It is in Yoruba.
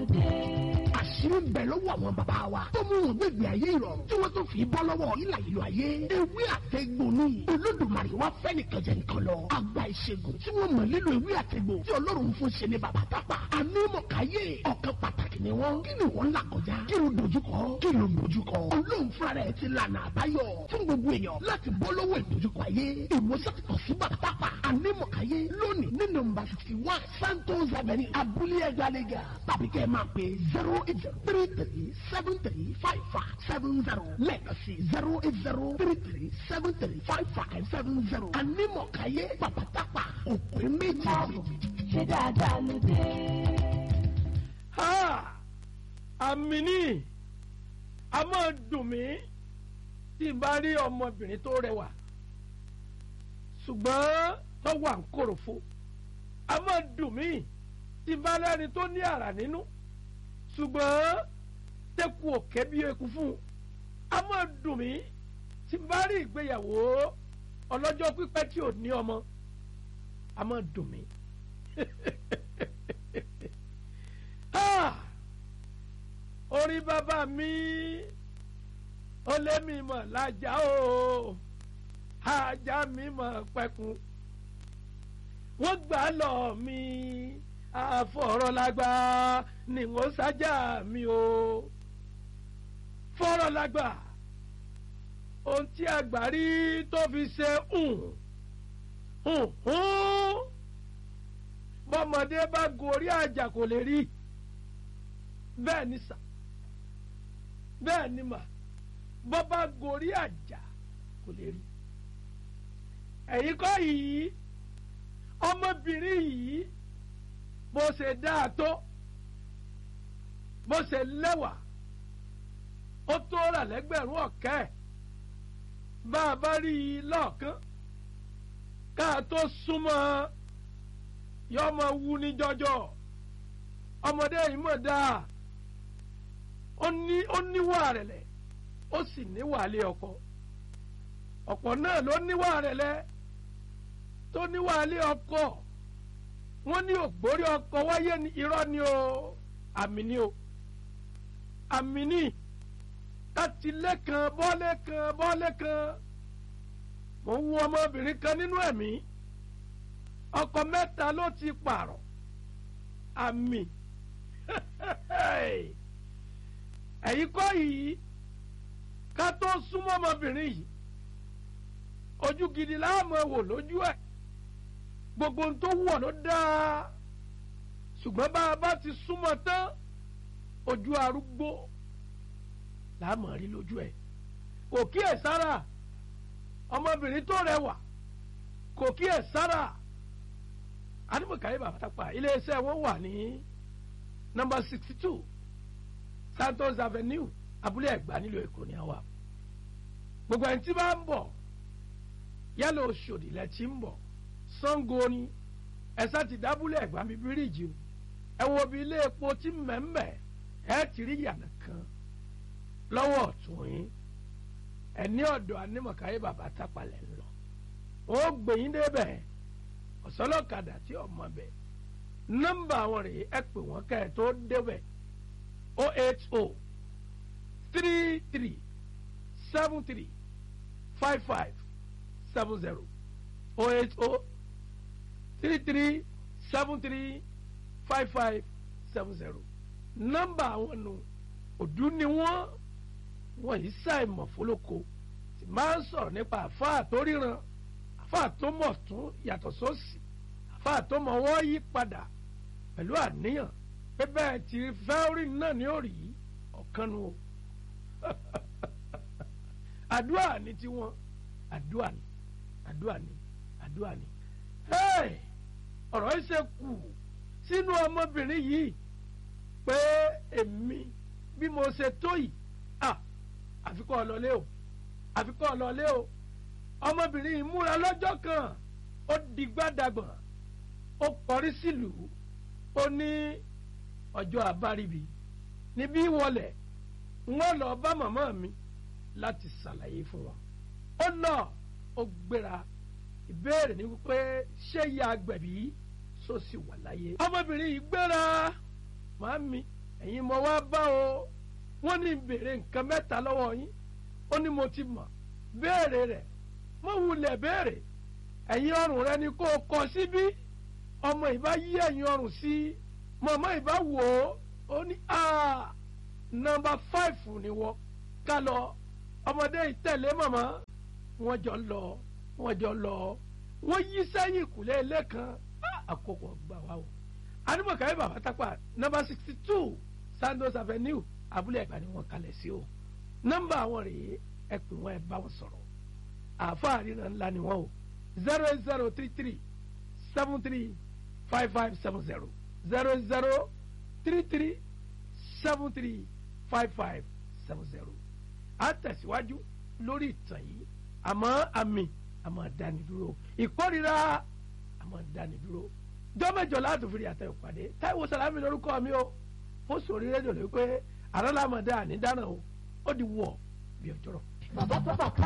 àṣírí ń bẹ lọ́wọ́ àwọn bàbá wa tó mú wọn gbẹ̀gbẹ̀ ayé ìrọ̀rùn tí wọ́n tó fi bọ́ lọ́wọ́ ìlà ìlú ayé ewé àtẹ̀gbò ni olódùmarè wá fẹ́ nìkan jẹ nìkan lọ àgbà ìṣègùn tí wọ́n mọ̀ nílò ewé àtẹ̀gbò tí ọlọ́run fún ṣe ní bàbá tápà ànímọ̀káyé ọ̀kan pàtàkì ni wọ́n kí ni wọ́n là kọjá kí ló dojúkọ kí ló dojúkọ ọlọ́run fúnra rẹ̀ ti lànà àbáyọ fún gbogbo èèyàn láti bọ́ lọ́wọ́ ìdojúkọ ayé ìwòsàn sí bàbá tápà ànímọ̀káyé lónìí ní nọ́mbà sixty one santos avenue abúlé ẹgbàlégà tàbí kẹ́ ẹ máa pè zero eight zero three three seven three five five seven zero lẹ́ẹ̀kan sí zero eight zero three three seven three five five seven zero ànímọ̀káyé bàbá tápà òpin méjì. ṣe dáadáa ló dé. àmì ní a máa dùn mí tí n bá rí ọmọbìnrin tó rẹwà ṣùgbọ́n tó wà ń kòròfo a máa dùn mí tí n bá lẹ́ni tó ní àrà nínú ṣùgbọ́n tẹ́kù òkè bí eku fún un a máa dùn mí tí n bá rí ìgbéyàwó ọlọ́jọ́ pípẹ́ tí ò ní ọmọ a máa dùn mí. Ah! orí bàbá mi ó lé mi mọ̀ lájà o ajá mi mọ̀ pẹ́kun wọ́n gbà lọ mi àfọ̀rọ̀lágbá ni wọ́n sájà mi o fọ̀rọ̀lágbá ohun tí àgbà rí tó fi ṣe hùn hùn hùn bọ́mọdé bá gorí àjà kò lè rí bẹ́ẹ̀ ni sà bẹ́ẹ̀ ni mà bọ́ bá gorí àjà kò lè rí ẹ̀yin kọ́ yìí ọmọbìnrin yìí bó ṣe dáa tó bó ṣe lẹ́wà ó tó rà lẹ́gbẹ̀rún ọ̀kẹ́ bá a bá rí i lọ́ọ̀kán ká a tó súnmọ́ yọ ọmọ wu ní jọjọ ọmọdé yìí mọ̀ dáa ó ní ó níwà rẹ̀lẹ̀ ó sì níwà lé ọkọ ọ̀pọ̀ náà ló níwà rẹ̀lẹ̀ tó níwà lé ọkọ wọ́n ní ògbórí ọkọ wáyé ní irọ́ ni o àmì ni o àmì ni káti lẹ́kan bọ́lẹ̀ kan bọ́lẹ̀ kan mo ń wo ọmọbìnrin kan nínú ẹ̀mí ọkọ mẹ́ta ló ti pààrọ̀ àmì ẹ̀yin kọ́ yìí ká tó súnmọ́ ọmọbìnrin yìí ojú gidi láàmú wò lójú ẹ̀ gbogbo ohun tó wọ̀ ló dáa ṣùgbọ́n bá a bá ti súnmọ́ tán ojú arúgbó láàmú rí lójú ẹ̀ kò kí ẹ̀ sára ọmọbìnrin tó rẹwà kò kí ẹ̀ sára adúmọ̀káyé bàbá tápà iléeṣẹ́ wọn wà ní nọ́mbà sixty two santos avenue abúlé ẹ̀gbá nílùú èkó ní àwa gbogbo ẹni tí bá ń bọ̀ yálà oṣòdì lẹ ti ń bọ̀ sango ni ẹ̀sà ti dábúlé ẹ̀gbá mi bíríìjì o ẹ wo bí ilé epo tí mẹ́mẹ́ ẹ ti rí yàrá kan lọ́wọ́ ọ̀tún yín ẹ ní ọ̀dọ̀ anímọ̀káyé bàbá tápà lẹ́ ń lọ ó gbẹ̀yìn débẹ̀ ọ̀sọ́lọ́kadà tí ọmọ bẹ̀ nọ́mbà àwọn rèé ẹ pè wọ́n kẹ́ ẹ tó débẹ̀ o eight o three three seven three five five seven zero o eight o three three seven three five five seven zero nọ́mbà àwọn nù òdú ni wọ́n wọ́n yìí ṣàìmọ̀ fólókò tí máa ń sọ̀rọ̀ nípa àfáà tó ríran àfáà tó mọ̀ tún yàtọ̀ sósì àfáà tó mọ̀ wọ́n yí padà pẹ̀lú àníyàn pé bẹ́ẹ̀ tí fẹ́ẹ́rì náà ní òrì ọ̀kan nu o àdúrà ní tiwọn àdúrà ní àdúrà ní àdúrà ní. ọ̀rọ̀ yìí ṣe kù sínú ọmọbìnrin yìí pé èmi bí mo ṣe tó yìí àfikọ́ ọlọ́lé o àfikọ́ ọlọ́lé o ọmọbìnrin yìí múra lọ́jọ́ kan ó digbádàgbọ̀n ó kọrí sílùú ó ní ọjọ́ àbáríbi níbí wọlé wọ́n lọ bá màmá mi láti ṣàlàyé fún wọn ó lọ ó gbéra ìbéèrè ni wípé ṣé ìyá agbẹ̀bí sọ sì wà láyé ọmọbìnrin yìí gbéra màámi ẹ̀yin mo wá bá o wọ́n ní béèrè nǹkan mẹ́ta lọ́wọ́ yín ó ní mo ti mọ̀ béèrè rẹ̀ mo wulẹ̀ béèrè ẹ̀yin ọrùn rẹ ni kó o kọ síbí ọmọ ìbá yí ẹ̀yin ọrùn sí mọ̀mọ́ ìbá wò ó ó ní nọ́mbà fáìfù ni wọ́n ká lọ ọmọdé ìtẹ̀lé mọ̀mọ́ wọ́n jọ lọ wọ́n jọ lọ wọ́n yí sẹ́yìn ìkùlé ilé kan àkókò gbà wá o adúmọ̀káyé bàbá tápà nọ́mbà sixty two sandos avenue abúlé ẹ̀gbá ni wọ́n kalẹ̀ sí o nọ́mbà àwọn rèé ẹ pè wọ́n ẹ bá wọn sọ̀rọ̀ àáfàá ríran ńlá ni wọ́n o zero eight zero three three seven three five five seven zero zero zero three three seven three five five seven zero a tẹ̀síwájú lórí ìtàn yìí àmọ́ àmì àmọ́ dánidúró ìkórira àmọ́ dánidúró jọ́mẹ́jọ láti fi àtẹ ìpàdé táìwò sàlámì lórúkọ mi o ó sòrí rédíò lé pé àrọ́lámọ̀dá ànídànà o ó di wọ̀ bí ọjọ́rọ̀. bàbá tó bàtà